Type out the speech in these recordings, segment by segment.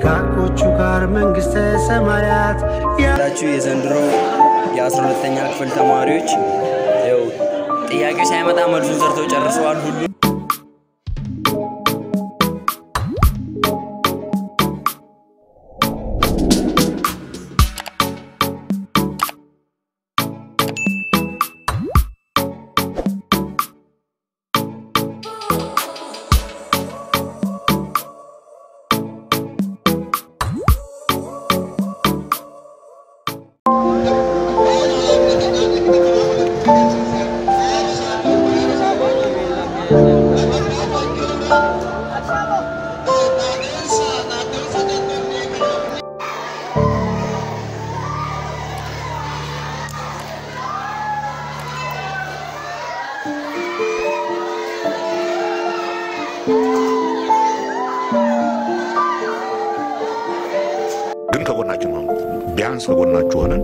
ከደጋጎቹ ጋር መንግሥተ ሰማያት ያላችሁ የዘንድሮ የአስራ ሁለተኛ ክፍል ተማሪዎች ያው ጥያቄው ሳይመጣ መልሱን ሰርተው ጨርሰዋል። ሁሉ ግን ከጎናችን ሆኑ። ቢያንስ ከጎናችሁ ሆነን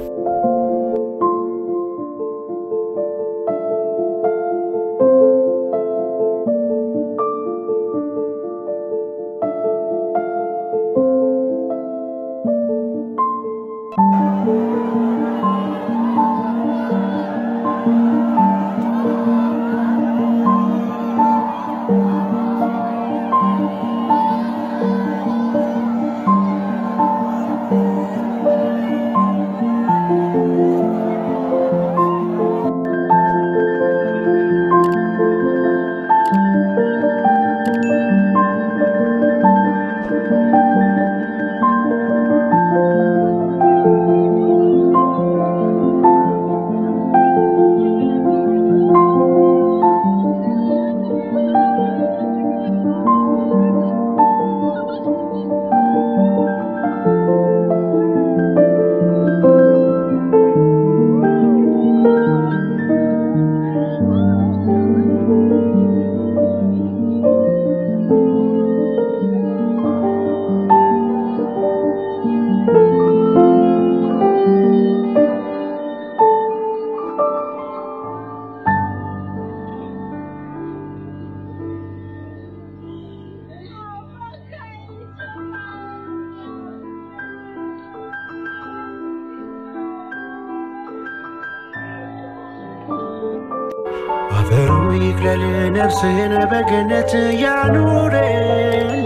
አፈሩ ይክለል ነፍስህን በገነት ያኑርል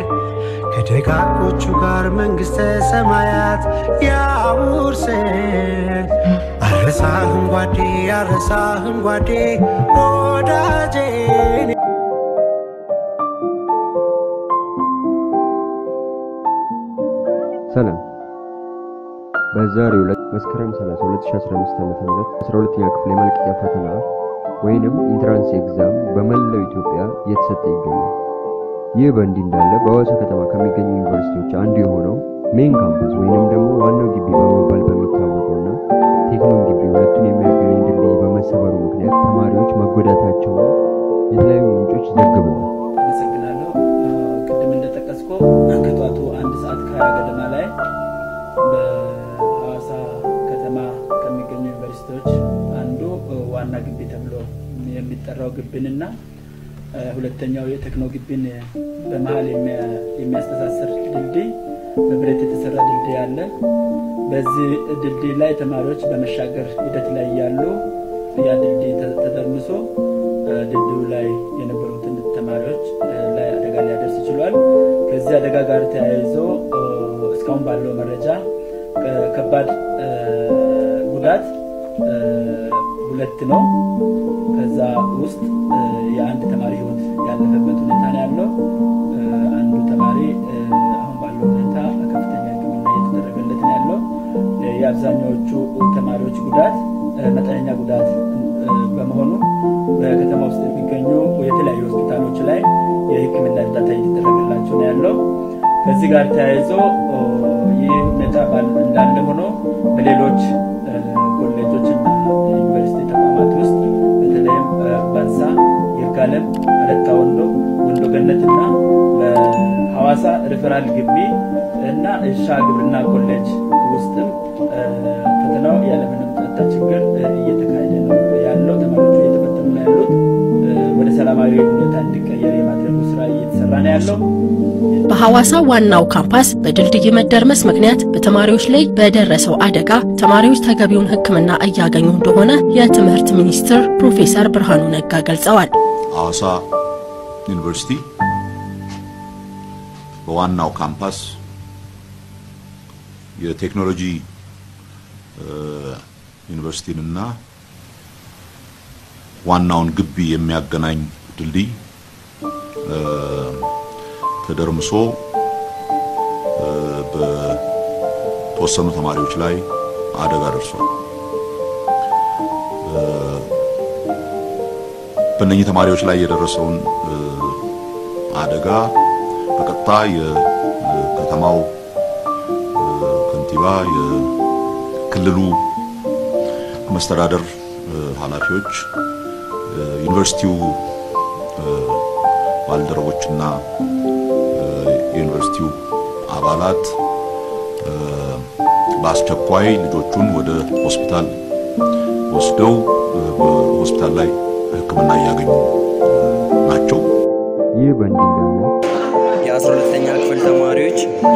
ከደጋጎቹ ጋር መንግሥተ ሰማያት ያውርስን። አረሳህን ጓዴ አረሳህን ጓዴ ወዳጄን ሰላም በዛሬው ዕለት መስከረም 30 2015 ዓ.ም 12ኛ ክፍል የመልቀቂያ ፈተና ወይንም ኢንትራንስ ኤግዛም በመላው ኢትዮጵያ እየተሰጠ ይገኛል። ይህ በእንዲህ እንዳለ በሐዋሳ ከተማ ከሚገኙ ዩኒቨርሲቲዎች አንዱ የሆነው ሜን ካምፓስ ወይንም ደግሞ ዋናው ግቢ በመባል በሚታወቀውና ቴክኖ ግቢ ሁለቱን የሚያገናኝ ድልድይ በመሰበሩ ምክንያት ተማሪዎች መጎዳታቸውን የተለያዩ ምንጮች ዘግበዋል። አመሰግናለሁ። ቅድም እንደጠቀስኮ ከጠዋቱ አንድ ሰዓት ከሀያ ገደማ ላይ በሐዋሳ ከተማ ከሚገኙ ዩኒቨርሲቲዎች አንዱ ዋና ግቢ ተብሎ የሚጠራው ግቢንና ሁለተኛው የቴክኖ ግቢን በመሀል የሚያስተሳስር ድልድይ በብረት የተሰራ ድልድይ አለ። በዚህ ድልድይ ላይ ተማሪዎች በመሻገር ሂደት ላይ ያሉ ያ ድልድይ ተደርምሶ ድልድዩ ላይ የነበሩትን ተማሪዎች ላይ አደጋ ሊያደርስ ችሏል። ከዚህ አደጋ ጋር ተያይዞ እስካሁን ባለው መረጃ ከባድ ጉዳት ሁለት ነው። ከዛ ውስጥ የአንድ ተማሪ ህይወት ያለፈበት ሁኔታ ነው ያለው። አንዱ ተማሪ አሁን ባለው ሁኔታ ከፍተኛ ሕክምና እየተደረገለት ነው ያለው። የአብዛኛዎቹ ተማሪዎች ጉዳት መጠነኛ ጉዳት በመሆኑ በከተማ ውስጥ የሚገኙ የተለያዩ ሆስፒታሎች ላይ የሕክምና እርዳታ እየተደረገላቸው ነው ያለው። ከዚህ ጋር ተያይዞ ይህ ሁኔታ እንዳለ ሆኖ በሌሎች ኮሌጆችና ዩኒቨርሲቲ ተቋማት ውስጥ በተለይም ባንሳ፣ ይርጋለም፣ አለታ ወንዶ፣ ወንዶ ገነትና በሐዋሳ ሪፈራል ግቢ እና እርሻ ግብርና ኮሌጅ ውስጥም ፈተናው ያለምንም ጸጥታ ችግር እየተካሄደ ነው ያለው። ተማሪዎቹ እየተፈተኑ ነው ያሉት። ወደ ሰላማዊ ሁኔታ እንዲቀየር የማድረጉ ስራ እየተሰራ እየተሰራ ነው ያለው። በሐዋሳ ዋናው ካምፓስ በድልድይ መደርመስ ምክንያት በተማሪዎች ላይ በደረሰው አደጋ ተማሪዎች ተገቢውን ሕክምና እያገኙ እንደሆነ የትምህርት ሚኒስትር ፕሮፌሰር ብርሃኑ ነጋ ገልጸዋል። ሐዋሳ ዩኒቨርሲቲ በዋናው ካምፓስ የቴክኖሎጂ ዩኒቨርሲቲንና ዋናውን ግቢ የሚያገናኝ ድልድይ ተደርምሶ በተወሰኑ ተማሪዎች ላይ አደጋ ደርሷል። በእነኚህ ተማሪዎች ላይ የደረሰውን አደጋ በቀጥታ የከተማው ከንቲባ፣ የክልሉ መስተዳደር ኃላፊዎች፣ ዩኒቨርሲቲው ባልደረቦችና የዩኒቨርሲቲው አባላት በአስቸኳይ ልጆቹን ወደ ሆስፒታል ወስደው በሆስፒታል ላይ ሕክምና እያገኙ ናቸው። ይህ በእንዲህ እንዳለ የአስራ ሁለተኛ ክፍል ተማሪዎች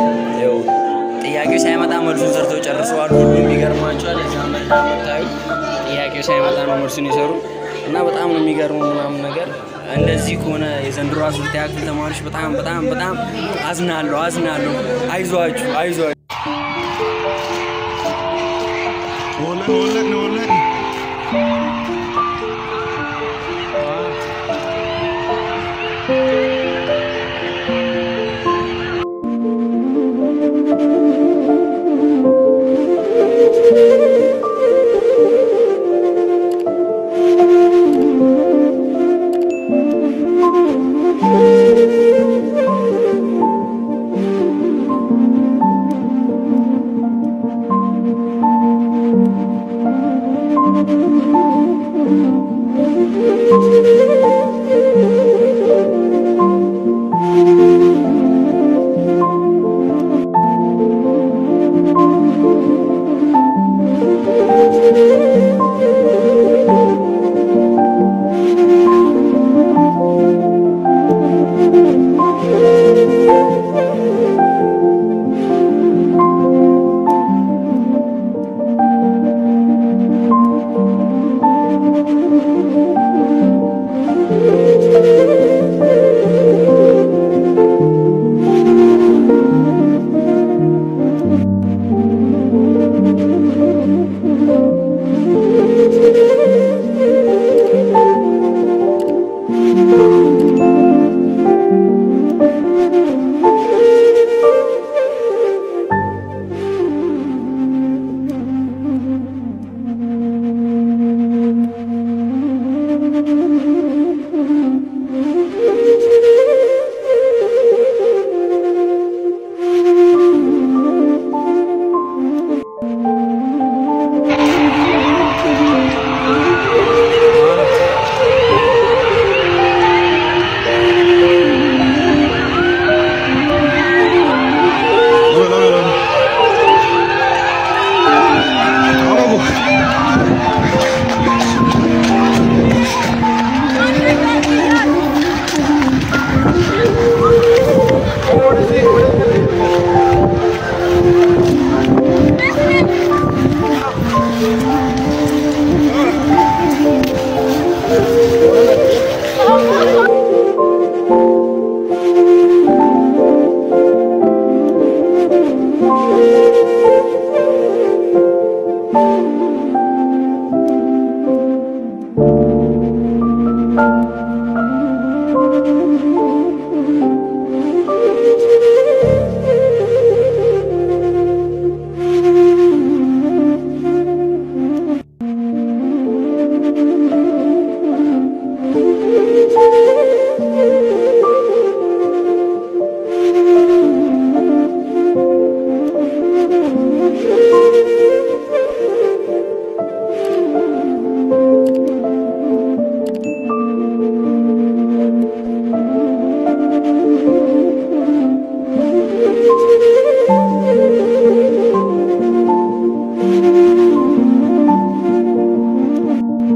ያው ጥያቄው ሳይመጣ መልሱን ሰርተው ጨርሰዋል። ሁሉም ይገርማቸዋል። እዛ መጣ የምታዩ ጥያቄው ሳይመጣ ነው መልሱን የሰሩ እና በጣም ነው የሚገርሙ ምናምን ነገር እንደዚህ ከሆነ የዘንድሮ አስራ ሁለተኛ ክፍል ተማሪዎች በጣም በጣም በጣም አዝናለሁ አዝናለሁ። አይዟችሁ አይዟችሁ።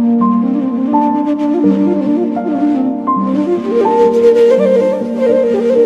Thank you.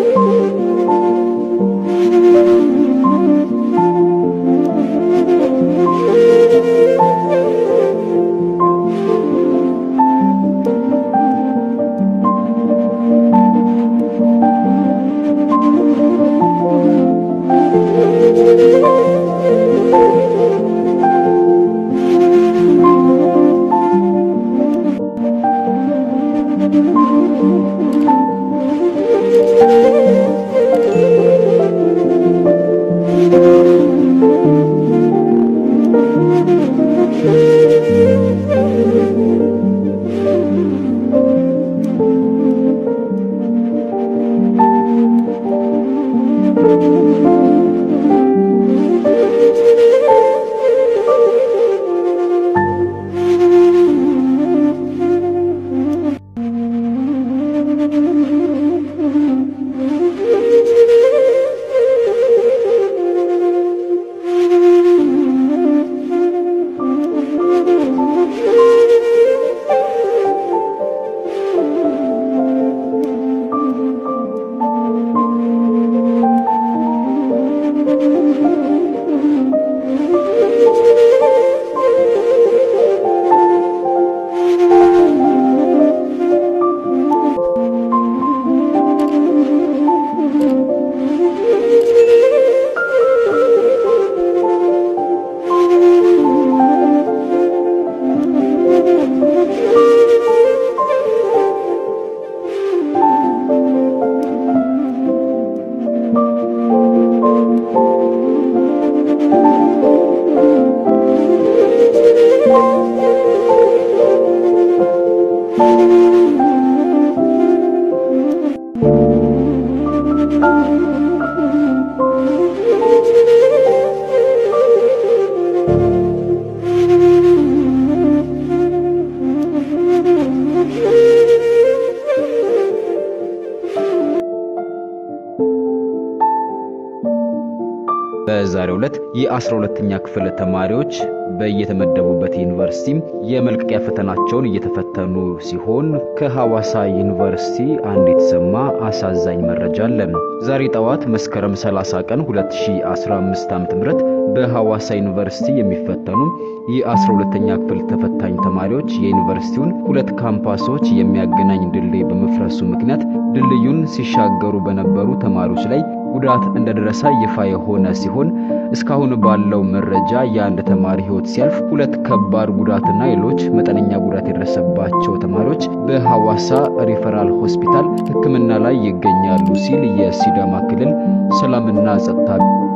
በዛሬው ዕለት የ12ኛ ክፍል ተማሪዎች በየተመደቡበት ዩኒቨርሲቲ የመልቀቂያ ፈተናቸውን እየተፈተኑ ሲሆን ከሐዋሳ ዩኒቨርሲቲ አንድ የተሰማ አሳዛኝ መረጃ አለ። ዛሬ ጠዋት መስከረም 30 ቀን 2015 ዓ.ም በሐዋሳ ዩኒቨርሲቲ የሚፈተኑ የ12ኛ ክፍል ተፈታኝ ተማሪዎች የዩኒቨርሲቲውን ሁለት ካምፓሶች የሚያገናኝ ድልድይ በመፍረሱ ምክንያት ድልድዩን ሲሻገሩ በነበሩ ተማሪዎች ላይ ጉዳት እንደደረሰ ይፋ የሆነ ሲሆን እስካሁን ባለው መረጃ የአንድ ተማሪ ሕይወት ሲያልፍ ሁለት ከባድ ጉዳትና ሌሎች መጠነኛ ጉዳት የደረሰባቸው ተማሪዎች በሐዋሳ ሪፈራል ሆስፒታል ሕክምና ላይ ይገኛሉ ሲል የሲዳማ ክልል ሰላምና ጸጥታ